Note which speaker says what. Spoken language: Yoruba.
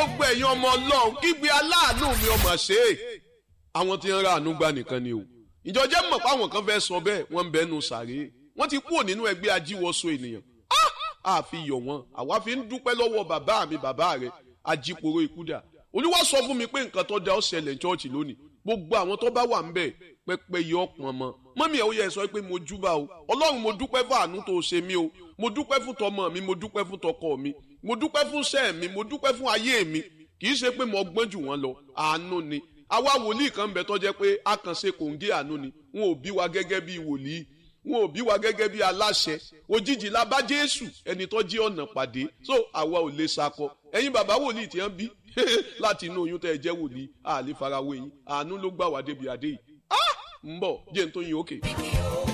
Speaker 1: gbogbo ẹ̀yin ọmọ ọlọ́run kígbe aláàánú mi ọmọ ṣe é àwọn tí ń ra àánú gbà nìkan ni o ìjọjẹ́ mọ̀ páwọn kan fẹ́ sọ bẹ́ẹ̀ wọ́n ń bẹ́nu sàré wọ́n ti kúrò nínú ẹgbẹ́ ajíwọ́sọ ènìyàn àfi yọ̀ wọ́n àwa fi ń dúpẹ́ lọ́wọ́ bàbá mi bàbá rẹ̀ ajíporo ìkúdà olúwa sọ fún mi pé nǹkan tó da ó ṣẹlẹ̀ chọ́ọ̀chì lónìí gbogbo àwọn tó bá wà ń bẹ̀ pẹ́pẹ́ yọ ọ̀pọ̀n mọ́ mọ́mí ẹ̀ ó yẹ sọ pé mo júbà o ọlọ́run mo dúpẹ́ fún àánú tó ṣe mí o mo dúpẹ́ fún tọmọ mi mo dúpẹ́ fún tọkọ mi mo dúpẹ́ fún sẹ́ẹ̀ mi mo dúpẹ́ fún ayé mi kì í ṣe pé mo gbọ́n jù wọ́n lọ àánú ni àwa wòlíì kan bẹ tó jẹ́ pé a kàn ṣe kòǹgé àánú ni wọn ò bí wa gẹ́gẹ́ bí wòlíì wọn ò bí wa gẹ́gẹ́ bí aláṣẹ òjijì la bá jésù ẹni tó jí ọ̀nà pàdé so àwa ò lè sakọ ẹ̀yin bàbá wòlíì tí wọ́n bí láti inú oyún tẹ́ ẹ jẹ́ wòlíì àlè farawé yín àánú ló gbà wá débi adé yìí ń bọ̀ jẹ́ ń tó yin òkè.